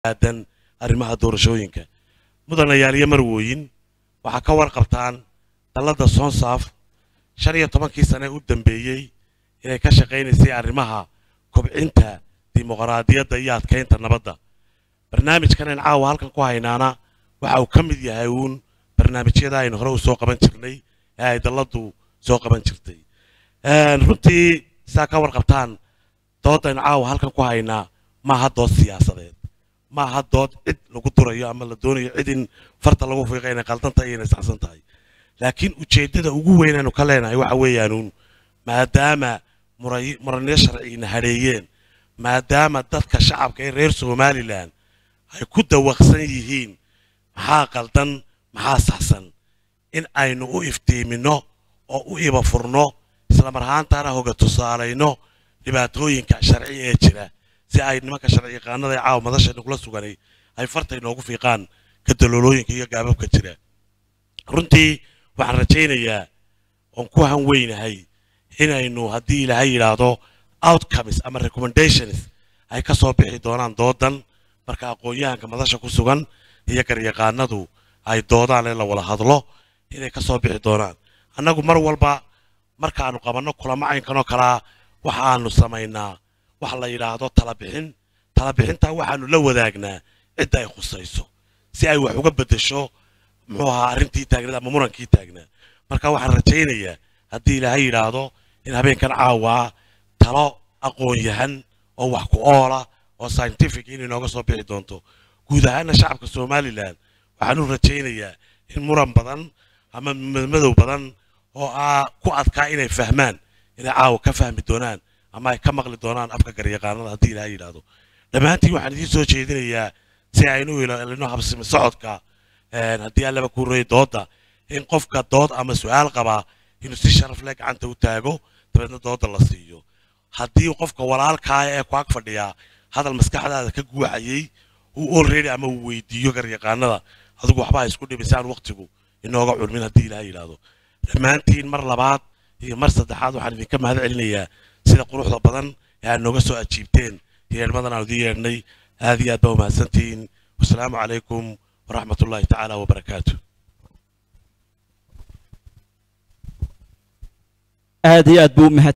aadan arrimaha doorashooyinka mudanayaal iyo marwooyin waxaa ka warqabtaan dalladda soonsaaf shan iyo tobankii sane u dambeeyey inay ka shaqaynaysay arrimaha kobcinta dimuqraadiyadda iyo adkaynta nabadda barnaamijkan in caawa halkan ku haynaana waxa uu ka mid yahay uun barnaamijyada aynu hore u soo qaban jirnay ee ay dalladdu soo qaban jirtay runtii saa ka warqabtaan doodaynu caawa halkan ku haynaa maaha dood siyaasadeed maaha dood cid lagu durayo ama la doonayo cid in farta lagu fiiqa inay qaldan tahay iyo inay saxsan tahay laakiin ujeeddada ugu weyn aynu ka leenahay waxa weeyaanuun maadaama muranyo sharcigina hadheeyeen maadaama dadka shacabka ee reer somalilan ay ku dawaqsan yihiin maxaa qaldan maxaa saxsan in aynu u iftiiminno oo u iba furno islamar ahaantaana hoga tusaalayno dhibaatooyinka sharci ee jira si ay nimanka sharci yaqaanada ee caawa madasha nagula suganay ay farta inoogu fiiqaan ka daloolooyinka iyo gaababka jira runtii waxaan rajaynayaa oon ku han weynahay inaynu haddii ilaahay yidhaahdo outcomes ama recommendations ay ka soo bixi doonaan doodan marka aqoon-yahanka madasha ku sugan iyo garyaqaanadu ay doodaan ee la wada hadlo inay ka soo bixi doonaan annagu mar walba markaanu qabanno kulamo caynkanoo kalaa waxaanu samaynaa wax la yidhaahdo talabixin talabixintaa waxaanu la wadaagnaa cidda ay khusayso si ay wax uga beddesho muxuu ahaa arrintii taagnada ama murankii taagnaa marka waxaan rajaynayaa haddii ilaahay yidhaahdo in habeenkan caawaa talo aqoon-yahan oo wax ku oola oo scientific in inooga soo bixi doonto guud ahaana shacabka somalilan waxaanu rajaynayaa in muran badan ama madow badan oo ah ku adkaa inay fahmaan inay caawa ka fahmi doonaan ama ay ka maqli doonaan afka garyaqaanada haddii ilaahay yidhaahdo dhammaantiin waxaan idiin soo jeedinayaa si aynu ilaalino habsimi socodka haddii allaba ku reey dooda in qofka dood ama su-aal qabaa inuu si sharaf leh gacanta u taago dabeedna dooda la siiyo haddii qofka walaalkaaya ee ku ag fadhiyaa hadal maskaxdaada ka guuxayay uu already ama uu weydiiyo garyaqaanada adigu waxba isku dhimisaan waqtigu inooga culmin haddii ilaahay yidhaahdo dhammaantiin mar labaad iyo mar saddexaad waxaan idinka mahad celinayaa sida quruxda badan ee aad nooga soo ajiibteen yeedhmadan aan idiin yeedhnay aad iyo aad baa umahadsantihiin wasalaamu calaykum waraxmat ullaahi tacaala wabarakaatu aad iyo aad buu umahad